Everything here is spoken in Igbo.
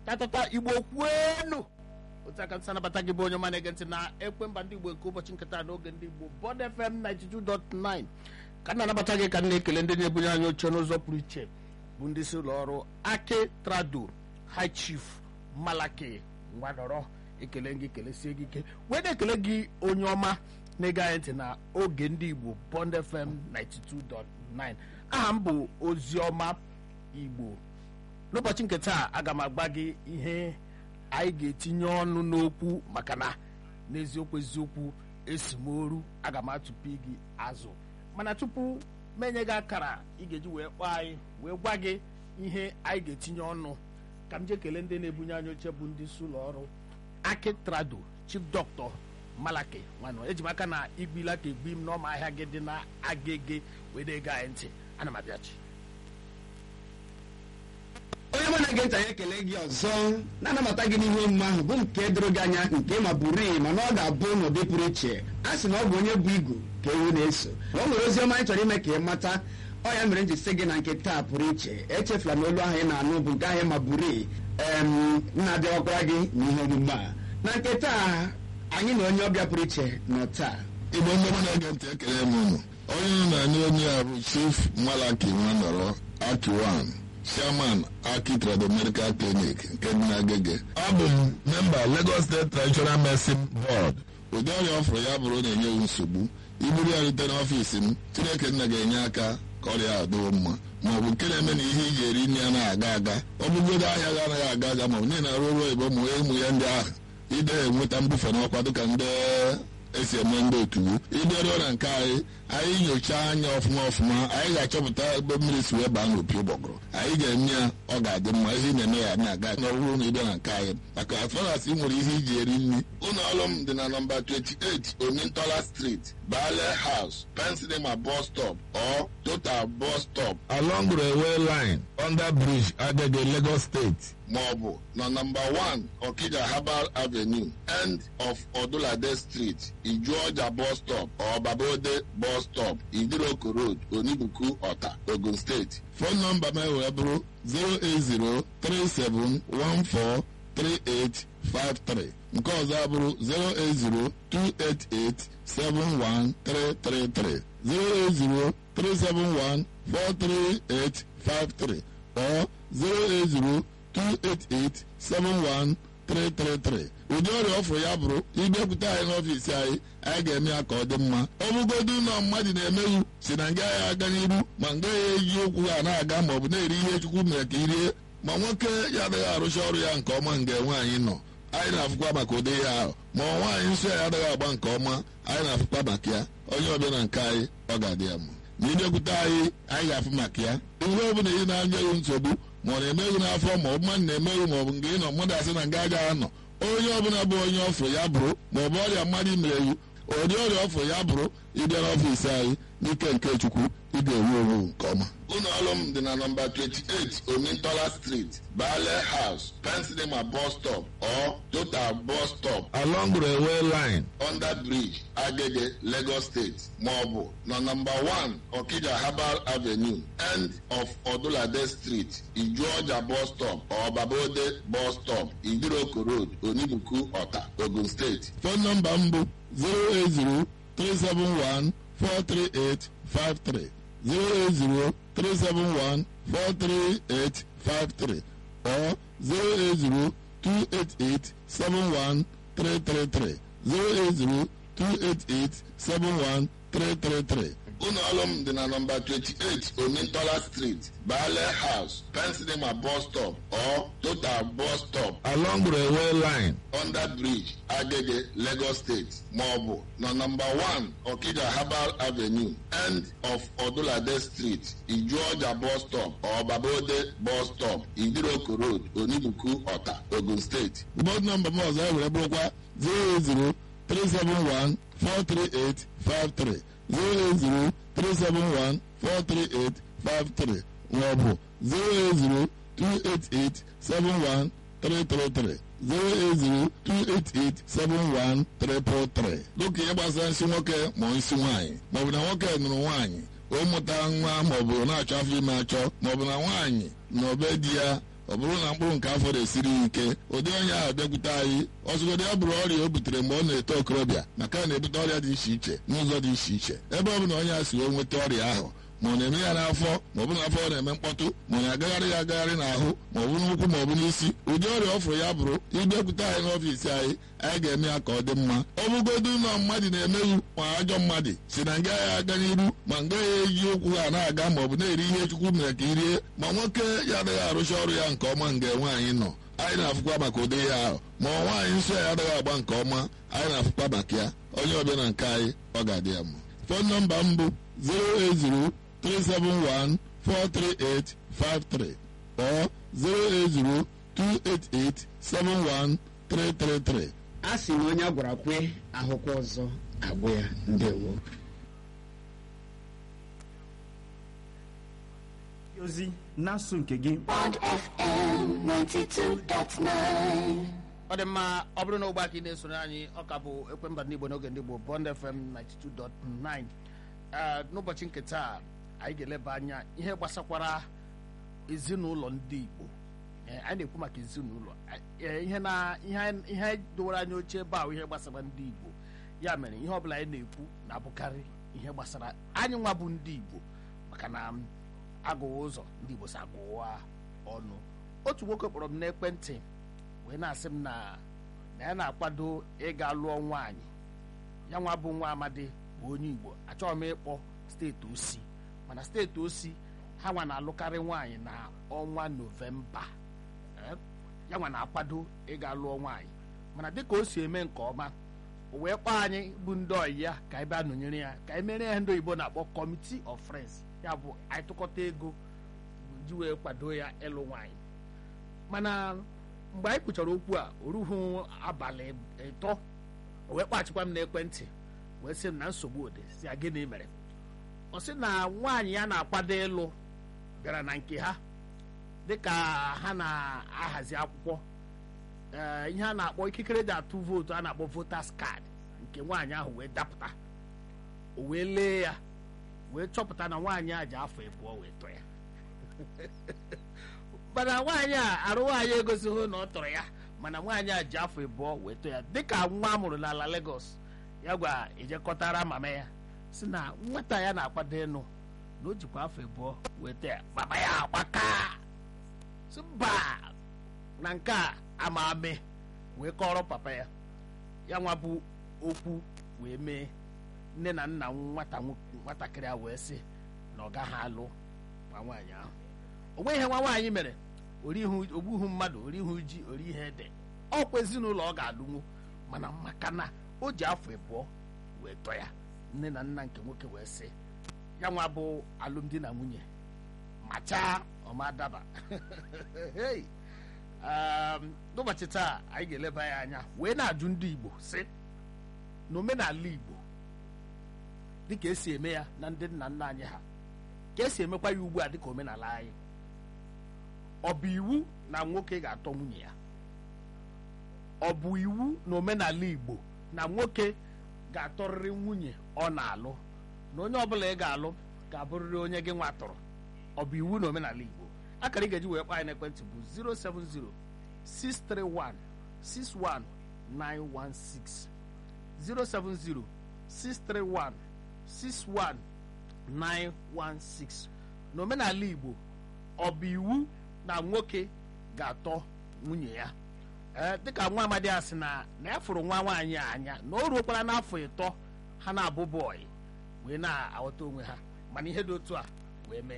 tatata igbo kwenu otu aka nsị anabata gị bụ onye ọma na-ege ntị na ekwe mba ndị igbo nke ụbọchị nketa n'oge ndị igbo bod fm 92.9 ka m na-anabata gị ka m na-ekele ndị na-ebunye anyị oche n'ụzọ pụrụ iche bụ ndị si ụlọ ọrụ aki trado high chief malaki ngwanọrọ ekele gị kelesie gị ike wee na-ekele gị onye ọma na-ege anyị ntị na oge ndị igbo bond fm 92.9 aha m bụ oziọma igbo n'ụbọchị nke taa aga m agba gị ihe anyị ga-etinye ọnụ n'okwu maka na n'eziokwu eziokwu esi m oru aga m atụpụ gị azụ mana tupu menye gị akara ị ga-eji wee kpọọ anyị wee gwa gị ihe anyị ga-etinye ọnụ ka m jee kelee ndị na-ebunye anyị oche bụ ndị isi ụlọ ọrụ aki trado chief dọkịta malaki nwanụ eji m aka na igbila ka egbi m n'ọma ahịa gị dị na agege wee na-ege anyị ntị ana m abịachi onye mụ na-ege ntị anyị ekele gị ọzọ na-anabata gị n'ihe omume ahụ bụ nke doro gị anya nke ma bụrụ mana ọ ga-abụ n'ụdị pụrụ iche a sị na ọ bụ onye bụ igu ka ewu na-eso o nwere ozi ọma anyị chọrọ ime ka ị mata ọ ya mere m ji sị gị na nke taa pụrụ iche echefula na olu ahụ ị na-anụ bụ nke ahụ ma bụrụ em na-abịawakwara gị n'ihe omume a na nke taa anyị na onye ọbịa pụrụ iche nọ taa igbo ndị ọma na-ege ntị ekele m unu onye unu na-anụ onye a bụ chief malaki nwanọrọ akiwan chairman aki trado medical clinic nke dị n'agege abụ m memba lagos state traditional medicine board ụdị ọrịa ọ fụrụ ya bụrụ na-enye m nsogbu iburu ya rute n'ọfiisi m chineke nna ga-enye aka ka ọrịa a dịwo mma ma ọ bụ nke na-eme na ihe iji eri nri anaghị aga aga ọ bụgodo ahịa gị anaghị aga aga ma ọ bụ niile arụ ọrụ oyibo ma ụmụ ya ndị ahụ ide enweta mbufe n'ọkwa dịka ndị esi eme ndị otu ịbịaruo na nke anyị anyị nyochaa anya ọfụma ọfụma anyị ga-achọpụta ebe mmiri si wee baa n'opi ụgbọgụrụ anyị ga-eme ya ọ ga-adị mma ihe ị na-eme ya na-aga n'ọrụ na ịbịa na nke anyị maka afọras ị nwere ihe iji eri nri ụlọ ọrụ m dị na nọmba 28 omintola street bale house pensinema bus stop or total bus stop along railway line under bridge agege lagos state ma ọ bụ na nọmba 1 okija herbal avenue end of odulade street ijuọja bus stop or babode bus stop idiroko road onibuku ọta ogun steeti fon nọmba m wee bụrụ 08037143853 nke ọzọ abụrụ 08028871333 08037143853 or 080 288-71333 ụdị ọrịa ọfụrụ ya bụrụ ịbịakwute anyị n'ọfiisi anyị anyị ga-eme ya ka ọ dị mma ọ bụgodu ụlọ mmadụ na-emeghu si na nga ya aga n'iru ma nga ya eji okwu ha na-aga ma ọ bụ na-eri ihe chukwu mere ka irie ma nwoke ya adịghị arụcha ọrụ ya nke ọma nga nwaanyị nọ anyị na-afụkwa maka ụdị ihe ahụ ma nwaanyị nsọ ya adịghị agba nke ọma anyị na-afụkwa maka ya onye ọbịa na nke anyị ọ ga-adị ya mma ma ịbịakwute anyị anyị ga-afụ maka ya ihe ọ bụla ị na-anya ya nsogbu ma ọ na-emeghị n'afọ ma ọ bụ mmadụ na-emeghị ma ọ bụ nke ị nọ mmadụ asị na nga agaghị anọ onye ọbụla bụ onye ọfụ ya bụrụ ma ọ bụ ọrịa mmadụ mere iwu ụdị ọrịa ọfụ ya bụrụ ịbịa n'ọfiisi anyị n'ike nke chukwu ị ga-enwe onwe nke ọma ụlọ ọrụ m dị na nọmba 28 omintola street bale house pensinema bus stop or total bus stop along railway line under bridge agege lagos state ma ọ bụ na nọmba 1 okija herbal avenue end of odulade street ijuọja bus stop or babode bus stop idiroko road onibuku ọta ogun steeti fon nọmba m bụ 080 371 43853 08037143853 or 08028871333 08028871333 ụlọ ọrụ m dị na nọmba 28 omintola street bale house pensinema bus stop or total bus stop along railway line under bridge agege lagos state ma ọ bụ na nọmba 1 okija herbal avenue end of odulade street ijuọja bus stop or babode bus stop idiroko road onibuku ọta ogun steeti bọd nọmba m ọzọ were bụrụkwa 080 371 43853 08037143853 maọbụ 08028871333 08028871333 dịka ihe gbasara nsị nwoke ma nsị nwaanyị maọbụ na nwoke nụrụ nwaanyị o mụta nwa maọbụ na-achọ afọ ime achọ maọbụ na nwaanyị na obe di ya ọ bụrụ na mkpụrụ nke afọ na-esiri ya ike ụdị onye ahụ bịakwute anyị ọzụgodị ya bụrụ ọrịa o butere mgbe ọ na-eto okorobịa maka na na-ebute ọrịa dị iche iche n'ụzọ dị iche iche ebe ọ bụla onye a si wee nweta ọrịa ahụ ma ọ na-eme ya n'afọ ma ọ bụ n'afọ ọ na-eme mkpọtụ ma ọ na-agagharị ya agagharị n'ahụ ma ọ bụ n'ụkwụ ma ọ bụ n'isi ụdị ọrịa ọ fụrụ ya bụrụ ịbịakwute anyị n'ọfiisi anyị anyị ga-eme ya ka ọ dị mma ọ bụgodu ụlọ mmadụ na-emeghị ma ajọ mmadụ si na nga ya aga n'iru ma nga ya eji ụkwụ ha na-aga ma ọ bụ na-eri ihe chukwu mere ka irie ma nwoke ya adịghị arụcha ọrụ ya nke ọma nga nwaanyị nọ anyị na-afụkwa maka ụdị ya ahụ ma ọ nwaanyị nsọ ya adịghị agba nke ọma anyị na-afụkwa maka ya onye ọbịa na nke anyị ọ ga-adị ya mma fon nọmba m bụ 080 371 43853 or 080 288 71333. a sị na onye a gwara kwe ahụkwa ọzọ agwụ ya ndewo ozi na-asụ nke gị Bond FM 92.9. ọ dị mma ọ bụrụ na ụgbọ aka ị na-esoro anyị ọ ka bụ ekwemba ndị igbo n'oge ndị igbo bond fm 92.9 Ee, n'ụbọchị nke taa anyị ga-eleba anya ihe gbasakwara ezinụlọ ndị igbo Ee, anyị na-ekwu maka ezinụlọ Ee, ihe na ihe anyị- ihe anyị dowere anya oche ebe ahụ ihe gbasara ndị igbo ya mere ihe ọbụla anyị na-ekwu na-abụkarị ihe gbasara anyị nwa bụ ndị igbo maka na m, agụwa ụzọ ndị igbo si agụwa ọnụ otu nwoke kpọrọ m n'ekwentị wee na-asị m na na ya na-akwado ịga lụọ nwaanyị ya nwa bụ nwa amadi bụ onye igbo achọghị m ịkpọ steeti osi mana steeti osi ha nwa na-alụkarị nwaanyị na ọnwa novemba Eh, ya nwa na-akwado ịga lụọ nwaanyị mana dịka o si eme nke ọma o wee kpọọ anyị bụ ndị ọyị ya ka anyị bịa nọnyere ya ka anyị mere ya ndị oyibo na-akpọ committee of friends ya bụ anyị tụkọta ego ji wee kwado ya ịlụ nwaanyị mana mgbe anyị kwuchara okwu a o ruhu abalị ịtọ o wee kpachikwa m n'ekwentị wee sị m na nsogbu dị si ya gịnị mere ọ sị na nwaanyị ya na-akwado ịlụ bịara na nke ha dịka ha na-ahazi akwụkwọ ee, ihe a na-akpọ ikikere dị atụ vootu a na-akpọ voters card nke nwaanyị ahụ wee dapụta o wee lee ya wee chọpụta na nwaanyị a ji afọ ịbụọ wee tụọ ya mana nwaanyị a arụ nwaanyị egosighị na ọ tọrọ ya mana nwaanyị a ji afọ ịbụọ wee tụọ ya dịka nwa a mụrụ n'ala Lagos ya gwa ejekọtara mama ya si na nwata ya na-akwado ịnụ na o jikwa afọ ịbụọ wee tụọ ya mama ya agbaka si mba na nke a ama ame wee kọrọ papa ya ya nwa bụ okwu wee mee nne na nna nwata nwo- nwatakịrị a wee sị na ọ gaghị alụ nwa nwaanyị ahụ o nweghị ihe nwa nwaanyị mere orihu ogbuhu mmadụ orihu ji ori ihe ede ọkwa ezinụlọ ọ ga-alụnwu mana maka na o ji afọ ịbụọ wee tọ ya nne na nna nke nwoke wee sị ya nwa bụ alụmdi na nwunye machaa ọma daba Hey! Um, n'ụbọchị taa anyị ga-eleba ya anya wee na-ajụ ndị igbo sị n'omenala igbo dịka esi eme ya na ndị nna nna anyị ha ka esi emekwa ya ugbu a dịka omenala anyị ọ bụ iwu na nwoke ga-atọ nwunye ya ọ bụ iwu na omenala igbo na nwoke ga-atọrịrị nwunye ọ na-alụ na onye ọbụla ị ga-alụ ga-abụrịrị onye gị nwa tọrọ ọ bụ iwu na omenala igbo akara ị ga-eji wee kpọ anyị n'ekwentị bụ 070 631 61916 070 631 61916 n'omenala igbo ọ bụ iwu na nwoke ga-atọ nwunye ya ee dịka nwa amadi a sị na na ya fụrụ nwa nwaanyị a anya na o ruokwara n'afọ ịtọ ha na-abụ bọyị wee na-aghọta onwe ha mana ihe dị otu a wee mee